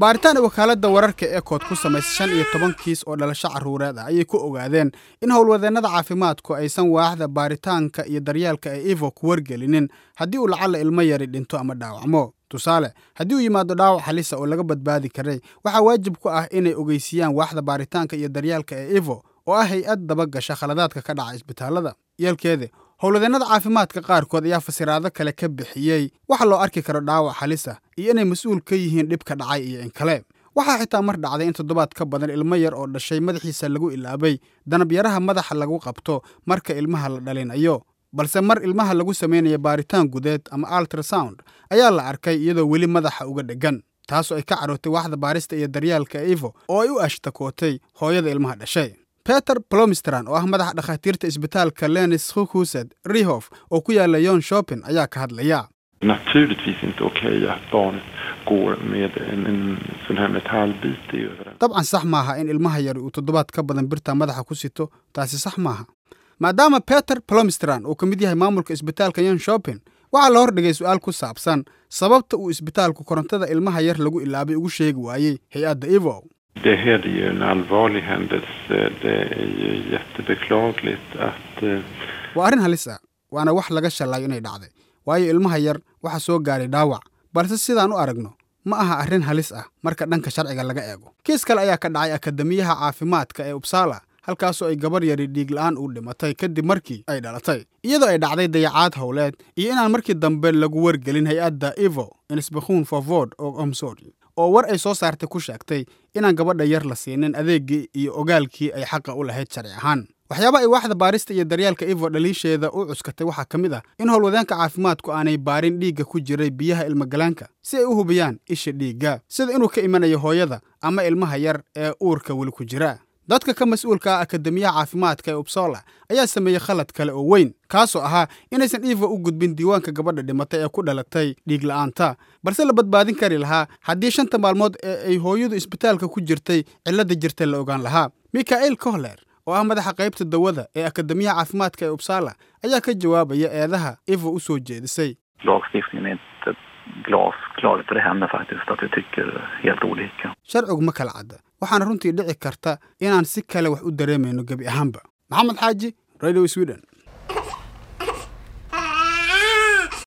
baaritaan ay wakaaladda wararka ekood ku samaysay shan iyo toban kiis oo dhalasho carruureed ah ayay ku ogaadeen in howlwadeennada caafimaadku aysan waaxda baaritaanka iyo daryeelka ee ivo ku wargelinin haddii uu lacalla ilmo yari dhinto ama dhaawacmo tusaale haddii uu yimaado dhaawac halisa oo laga badbaadi karay waxaa waajib ku ah inay ogeysiiyaan waaxda baaritaanka iyo daryeelka ee ivo oo ah hay-ad dabagasha khaladaadka ka dhaca isbitaallada yeelkeeda howlwadeennada caafimaadka qaarkood ayaa fasiraado kale ka bixiyey waxa loo arki karo dhaawac halis ah iyo inay mas-uul ka yihiin dhibka dhacay iyo in kale waxaa xitaa mar dhacday in toddobaad ka badan ilmo yar oo dhashay madaxiisa lagu ilaabay danabyaraha madaxa lagu qabto marka ilmaha la dhalinayo balse mar ilmaha lagu samaynayo baaritaan gudeed ama ultrasound ayaa la arkay iyadoo weli madaxa uga dheggan taasoo ay ka carootay waaxda baarista iyo daryeelka ivo oo ay u ashtakootay hooyada ilmaha dhashay peter plomistran oo ah madaxa dhakhaatiirta isbitaalka lenis hukused rihof oo ku yaala yon shopping ayaa ka hadlaya naturligtvis inte okej att barnet går med en, en sån här metallbit i överallt. dabcan sax maaha in ilmaha yari uu toddobaad ka badan birta madaxa ku sito taasi sax maaha maadaama peter plomistran uu ka mid yahay maamulka isbitaalka yon shopping waxaa la hordhigay su-aal ku saabsan sababta uu isbitaalku korontada ilmaha yar lagu ilaabay ugu sheegi waayey hay-adda ivo Det här är ju en allvarlig händelse. Det är ju jättebeklagligt att eh, waa arrin halis ah waana wax laga shallayo inay dhacday waayo ilmaha yar waxa soo gaaray dhaawac balse sidaan u aragno ma aha arrin halis ah marka dhanka sharciga laga eego kiis kale ayaa ka dhacay akademiyaha caafimaadka ee upsala halkaasoo ay gabar yari dhiig la-aan u dhimatay kadib markii ay dhalatay iyadoo ay dhacday dayacaad howleed iyo inaan markii dambe lagu wargelin hay-adda ivo insbekhuun forvord oo omsori oo war ay soo saartay ku sheegtay inaan gabadha yar la siinin adeeggii iyo ogaalkii ay xaqa u lahayd sharci ahaan waxyaaba ay waaxda baarista iyo daryeelka ivo dhaliisheeda u cuskatay waxaa ka mid ah in howlwadeenka caafimaadku aanay baarin dhiigga ku jiray biyaha ilmogalaanka si ay u hubiyaan isha dhiigga sida inuu ka imanayo hooyada ama ilmaha yar ee uurka weli ku jira dadka ka mas-uulka ah akademiyaha caafimaadka ee upsola ayaa sameeyey khalad kale oo weyn kaasoo ahaa inaysan ivo u gudbin diiwaanka gabadha dhimatay ee ku dhalatay dhiig la-aanta balse la badbaadin kari lahaa haddii shanta maalmood ee ay hooyadu isbitaalka ku jirtay cilladda jirta la ogaan lahaa mikael kohler oo ah madaxa qaybta dawada ee akademiyaha caafimaadka ee upsala ayaa ka jawaabaya eedaha ivo u soo jeedisay lagstiftningen är inte glasklar. För det händer faktiskt att vi tycker helt olika. sharcigu ma kala cadda waxaana runtii dhici karta inaan si kale wax u dareemayno gebi ahaanba maxamed xaaji radio sweden